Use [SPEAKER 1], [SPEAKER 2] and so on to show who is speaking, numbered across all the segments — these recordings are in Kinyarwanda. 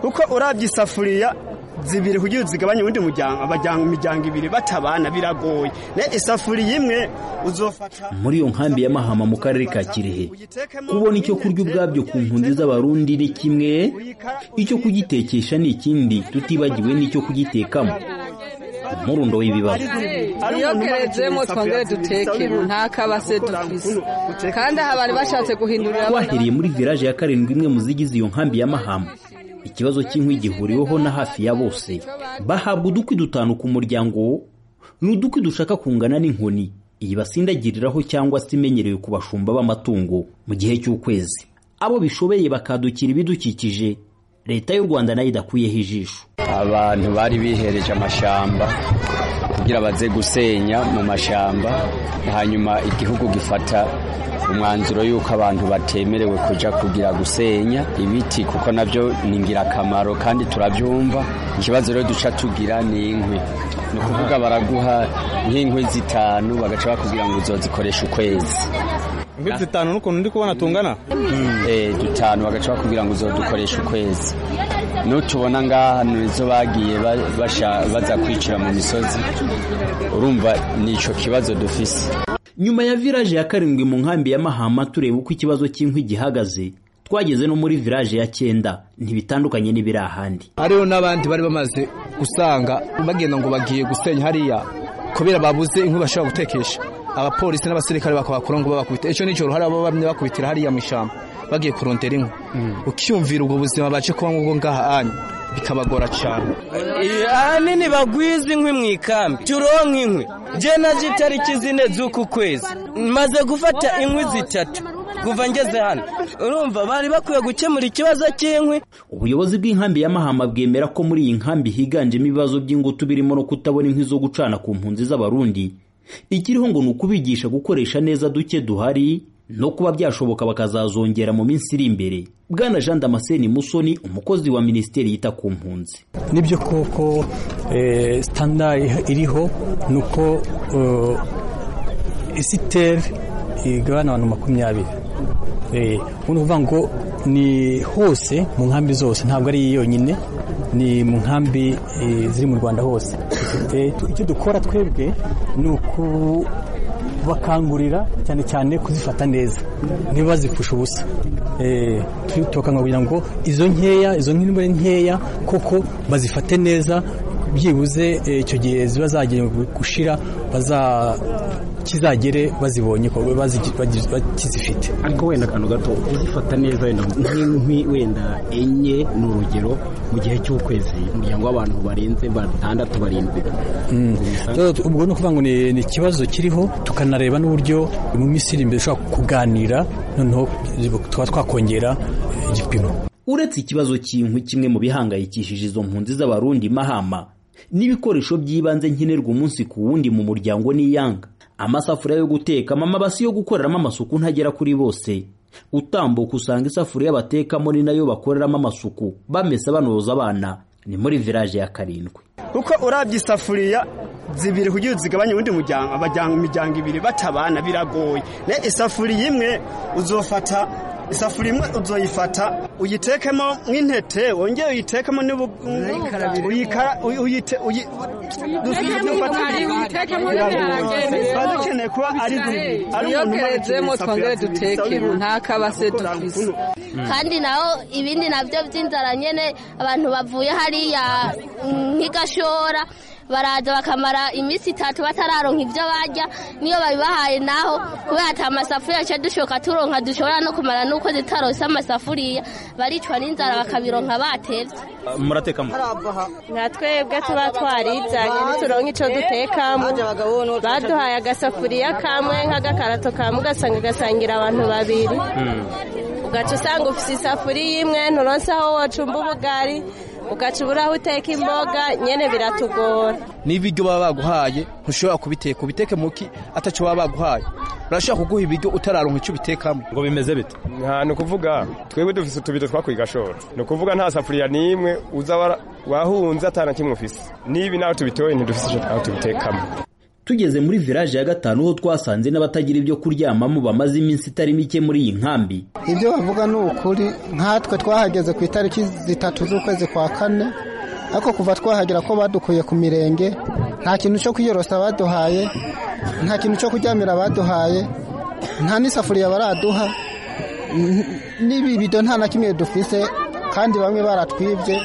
[SPEAKER 1] kuko urabye isafuriya zibiri kugira uzigabanye ubundi abajyana imiryango ibiri batabana biragoye isafuriya imwe uzofata
[SPEAKER 2] muri iyo nkambi ya mahama mu karere ka kirehe kubona icyo kurya ubwabyo ku mpunzi z'abarundi ni kimwe icyo kugitekesha ni ikindi tutibagiwe n'icyo kugitekamo umurundo w'ibibazo
[SPEAKER 3] iyo kerezemo twongere duteke nta kabase dufise kandi aha bari bashatse guhindurira
[SPEAKER 2] twahereye muri village ya karindwi imwe mu zigize iyo nkambi ya mahama ikibazo cy'inkwi gihuriweho na hafi ya bose bahabwa udukwi dutanu ku muryango ni udukwi dushaka kungana n'inkoni iyi basindagiriraho cyangwa se imenyerewe ku bashumba b'amatungo mu gihe cy'ukwezi abo bishobeye bakadukira ibidukikije leta y'u rwanda nayo idakuyeho ijisho
[SPEAKER 4] abantu bari bihereje amashyamba kugira baze gusenya mu mashyamba hanyuma igihugu gifata umwanzuro y'uko abantu batemerewe kujya kugira gusenya ibiti kuko nabyo ni ingirakamaro kandi turabyumva ikibazo rero duca tugira ni inkwi ni ukuvuga baraguha nk'inkwi zitanu bagaca bakubwira ngo uzozikoreshe ukwezi
[SPEAKER 5] inkwi zitanu n'ukuntu ndi kubona tungana
[SPEAKER 4] eh dutanu bagaca bakubwira ngo uzodukoreshe ukwezi n'utubona ngaha nizo bagiye ba- basha- baza kwicira mu misozi urumva ni ico kibazo dufise
[SPEAKER 2] nyuma ya village ya karindwi mu nkambi ya mahama tureba uko ikibazo cy'inkwi gihagaze twageze no muri village ya cyenda ntibitandukanye n'ibiri ahandi
[SPEAKER 5] hariho n'abandi bari bamaze gusanga bagenda ngo bagiye gusenya hariya kubera babuze inkwi bashobora gutekesha abapolisi n'abasirikare bakabakora ngo babakubite icyo nicyo uruhare baba bamwe bakubitira hariya mu ishyamba bagiye kurondera inkwi ukiyumvira ubwo buzima bace kuba ngubwo ngaha anyu bikabagora cyane
[SPEAKER 6] ahanini bagwiza inkwi mu ikambi turonka inkwi njye naje itariki zine z'uku kwezi maze gufata inkwi zitatu kuva ngeze hano urumva bari bakwiye gukemura ikibazo cy'inkwi
[SPEAKER 2] ubuyobozi bw'inkambi ya mahama bwemera ko muri iyi nkambi higanjemo ibibazo by'ingutu birimo no kutabona inkwi zo gucana ku mpunzi z'abarundi ikiriho ngo ni ukubigisha gukoresha neza duke duhari no kuba byashoboka bakazazongera mu minsi iri imbere bwana jean damascene musoni umukozi wa minisiteri yita ku mpunzi
[SPEAKER 7] nibyo koko eh, standard iriho ni uko eh, isiteri igabana abantu makumyabiri Eh, ubu ni ukuvuga ngo ni hose mu nkambi zose ntabwo ari iyi yonyine ni mu nkambi eh, ziri mu rwanda hose Eh, tu- icyo dukora twebwe ni ukubakangurira cyane cyane kuzifata neza ntibazipfushe ubusa Eh, tu- tubakangurira kugira ngo izo nkeya izo nk'intore nkeya koko bazifate neza byibuze eh, icyo gihe ziba zagiye gushira baza kizagere bazibonye ko bazi- bazi- bakizifite
[SPEAKER 8] ariko wenda akantu gato uzifata neza wenda nk'inkwi wenda enye ni urugero mu gihe cy'ukwezi umuryango w'abantu barenze batandatu barindwi
[SPEAKER 7] Rero ubwo ni ukuvuga ngo ni ni ikibazo kiriho tukanareba n'uburyo mu minsi iri imbere dushobora kuganira noneho tukaba twakongera igipimo
[SPEAKER 2] uretse ikibazo cy'inkwi kimwe mu bihangayikishije izo mpunzi z'abarundi mahama n'ibikoresho by'ibanze nkenerwa umunsi ku wundi mu muryango n'iyanga amasafuriya yo guteka amabasi yo gukoreramo amasuku ntagera kuri bose utambuka usanga isafuriya batekamo ni nayo bakoreramo amasuku bamesa banoza abana ni muri village ya karindwi
[SPEAKER 1] kuko urabye isafuriya zibiri kugira uzigabanye ubundi abajyana imiryango ibiri batabana biragoye isafuriya imwe uzofata isafuriya imwe uzoyifata uyitekemo nk'intete wongere uyitekemo n'ubu uyikara uyite uyi- dufite ibyo ufata biba dukeneye kuba ari zibiri
[SPEAKER 3] iyo kerezemo twongere duteke nta kabase dufise
[SPEAKER 9] kandi naho ibindi nabyo by'inzara nyine abantu bavuye hariya nk'igashora baraza bakamara iminsi itatu batararonka ibyo barya niyo babibahaye naho kubera ati amasafuriya aca dushoka turonka dushobora no kumara n'uko zitarose amasafuriya baricwa n'inzara bakabironka batevye
[SPEAKER 2] muratekamo
[SPEAKER 10] nka twebwe tuba twarizanye ntituronke icyo dutekamo baduhaye agasafuriya kamwe nk'agakarato ka mugasanga gasangira abantu babiri ugaca usanga ufite isafuriya imwe nturonse aho wacumba ubugari ugaca ubura aho uteka imboga nyine biratugora
[SPEAKER 5] n'ibiryo baba baguhaye ntushobora kubiteka ubiteke muki atacyo baba baguhaye barashobora kuguha ibiryo utararonka icyo ubitekamo
[SPEAKER 11] ngo bimeze bite
[SPEAKER 12] nta ni ukuvuga twebwe dufise utubido twakwigashora ni ukuvuga nta safuriya n'imwe uza wara- wahunze atana kimwe ufise nibi nawe tubitoye ntidufise icyo twawe tubitekamo
[SPEAKER 2] tugeze muri village ya gatanu ho twasanze n'abatagira ibyo kuryamamo bamaze iminsi itari mike muri iyi nkambi
[SPEAKER 11] ibyo bavuga ni ukuri nkatwe twahageze ku itariki zitatu z'ukwezi kwa kane ariko kuva twahagera ko badukuye ku mirenge nta kintu cyo kwiyorosa baduhaye nta kintu cyo kuryamira baduhaye nta n'isafuriya baraduha n'ibibido nta na kimwe dufise kandi bamwe baratwibye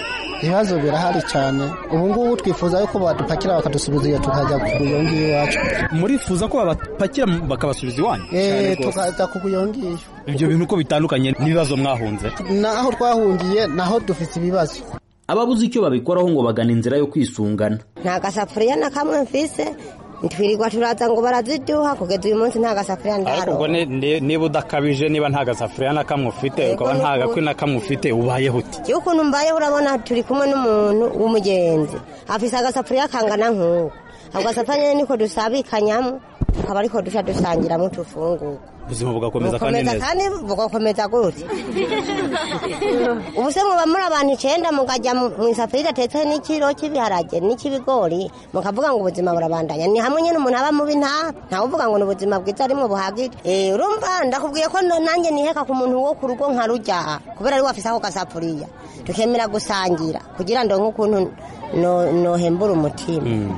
[SPEAKER 11] ibibazo birahari cyane ubu ngubu twifuza yuko badupakira bakadusubiza iyo tukajya kuguyo ngiyo iwacu
[SPEAKER 13] murifuza ko babapakira bakabasubiza iwanyu
[SPEAKER 11] eee tukajya kuguyo ngiyo
[SPEAKER 13] ibyo bintu uko bitandukanye n'ibibazo mwahunze
[SPEAKER 11] naho twahungiye naho dufite ibibazo
[SPEAKER 2] ababuze icyo babikoraho ngo bagana inzira yo kwisungana
[SPEAKER 14] nta gasafuriya na kamwe mfise twirirwa turaza ngo baraziduha kugeza uyu munsi nta gasafuriya
[SPEAKER 13] ariko ubwo niba udakabije niba nta gasafuriya na kamwe ufite ukaba nta gakwi na kamwe ufite ubayeho uti
[SPEAKER 14] iyo ukuntu mbayeho urabona turi kumwe n'umuntu w'umugenzi afise agasafuriya kangana nk'uko ako gasafuriya niko dusabikanyamo tukaba ariko duca dusangiramo tufungura
[SPEAKER 13] ubuzima bugakomeza kandi neza
[SPEAKER 14] kandi bugakomeza gutya ubu se muba muri abantu icyenda mukajya mu isafuriya idatetseho n'ikiro cy'ibiharage n'icy'ibigori mukavuga ngo ubuzima burabandanya ni hamwe nyine umuntu aba mubi nta ntawe uvuga ngo ni ubuzima bwiza arimo buhagije urumva ndakubwiye ko nanjye niheka ku muntu wo ku rugo nka rujya kubera ari wafise ako gasafuriya tukemera gusangira kugira ngo nk'ukuntu nohembura umutima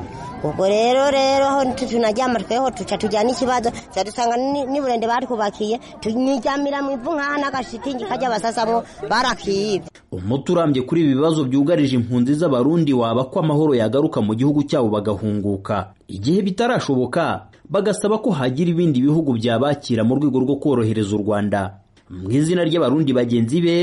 [SPEAKER 14] ubwo rero rero aho tunaryama tweho tuca tujyana ikibazo tuca dusanga n'iburende barikubakiye tunyijyamira mu ivu nk'aha n'agashitingi kajya basasamo barakiyibye
[SPEAKER 2] umuti urambye kuri ibi bibazo byugarije impunzi z'abarundi waba ko amahoro yagaruka mu gihugu cyabo bagahunguka igihe bitarashoboka bagasaba ko hagira ibindi bihugu byabakira mu rwego rwo korohereza u rwanda mu izina ry'abarundi bagenzi be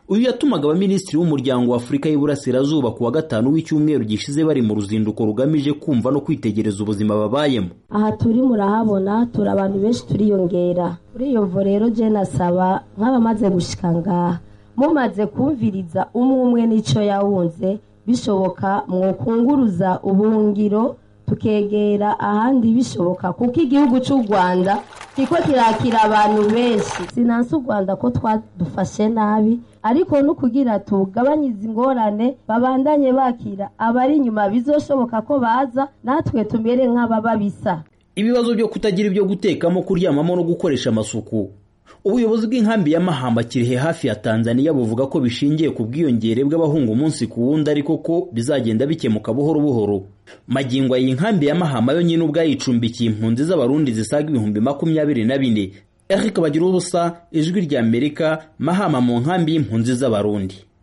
[SPEAKER 2] uyu yatumaga abaminisitiri w'umuryango wa afurika y'Iburasirazuba ku wa gatanu w'icyumweru gishize bari mu ruzinduko rugamije kumva no kwitegereza ubuzima babayemo
[SPEAKER 15] aha turi murahabona turi abantu benshi turiyongera kuri iyo mvo rero je nasaba nk'abamaze gushika ngaha mumaze kumviriza umwe umwe n'icyo yawunze bishoboka mwokunguruza ubuhungiro tukegera ahandi bishoboka kuko igihugu cy'u rwanda kiko kirakira abantu benshi sinansi u rwanda ko twadufashe nabi ariko no kugira tugabanyize ingorane babandanye bakira abari inyuma bizoshoboka ko baza natwe tumere nk'ababa bisa
[SPEAKER 2] ibibazo byo kutagira ibyo gutekamo kuryamamo no gukoresha amasuku ubuyobozi bw'inkambi ya mahamba kirihe hafi ya tanzania buvuga ko bishingiye ku bwiyongere bw'abahunga umunsi ku wundi ariko ko bizagenda bikemuka buhoro buhoro magingo iyi nkambi ya mahamba yo nyine ubwayicumbikiye impunzi z'abarundi zisaga ibihumbi makumyabiri na bine eric bagira ubusa ijwi ry'amerika mahama mu nkambi y'impunzi z'abarundi